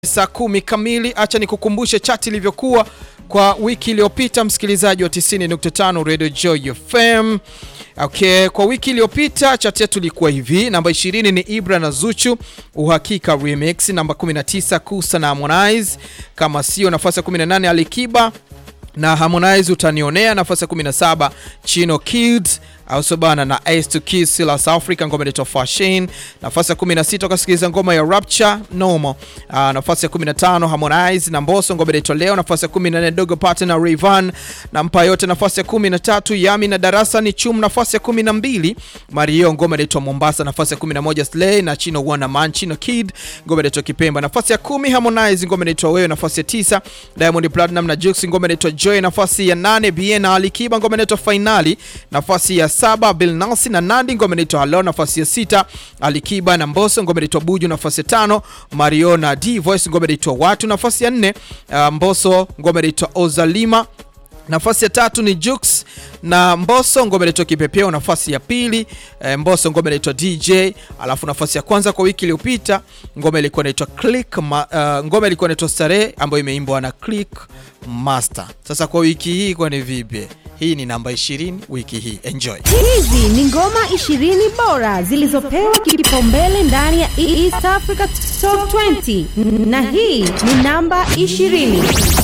saa kumi kamili. Acha nikukumbushe chati ilivyokuwa kwa wiki iliyopita, msikilizaji wa 90.5 Radio Joy FM. Okay, kwa wiki iliyopita chati yetu ilikuwa hivi: namba 20 ni Ibra na Zuchu uhakika remix, namba 19 Kusa na Harmonize kama sio, nafasi ya 18 Alikiba na Harmonize utanionea, nafasi ya 17 Chino Kids au sobana na Ace to Kiss la South Africa, ngoma inaitwa Fashion. Nafasi ya 16 ukasikiliza ngoma ya Rapture Normal. Uh, nafasi ya 15 Harmonize na Mbosso, ngoma inaitwa Leo. Nafasi ya 14 Dogo Pattern na Rayvanny na mpa yote. Nafasi ya 13 Yami na Darasa ni Chum. Nafasi ya 12 Mario, ngoma inaitwa Mombasa. Nafasi ya 11 Slay na Chino Wana Man Chino Kid, ngoma inaitwa Kipemba. Nafasi ya 10 Harmonize, ngoma inaitwa Wewe. Nafasi ya 9 Diamond Platinum na Jux, ngoma inaitwa Joy. Nafasi ya 8 Bien na Alikiba, ngoma inaitwa Finali. Nafasi ya saba Bill Nancy na Nandi, ngoma inaitwa Hello. Nafasi ya sita Alikiba na Mbosso, ngoma inaitwa Buju. Nafasi ya tano Mario na D Voice, ngoma inaitwa Watu. Nafasi ya nne uh, Mbosso, ngoma inaitwa Ozalima. Nafasi ya tatu ni Jux na Mbosso, ngoma inaitwa Kipepeo. Nafasi ya pili e, Mbosso, ngoma inaitwa DJ. Alafu nafasi ya kwanza kwa wiki iliyopita ngoma ilikuwa inaitwa Click ma, uh, ngoma ilikuwa inaitwa Starehe ambayo imeimbwa na Click Master. Sasa kwa wiki hii kwa ni vipi? Hii ni namba 20 wiki hii. Enjoy. Hizi ni ngoma 20 bora zilizopewa kipaumbele ndani ya East Africa Top 20 na hii ni namba 20.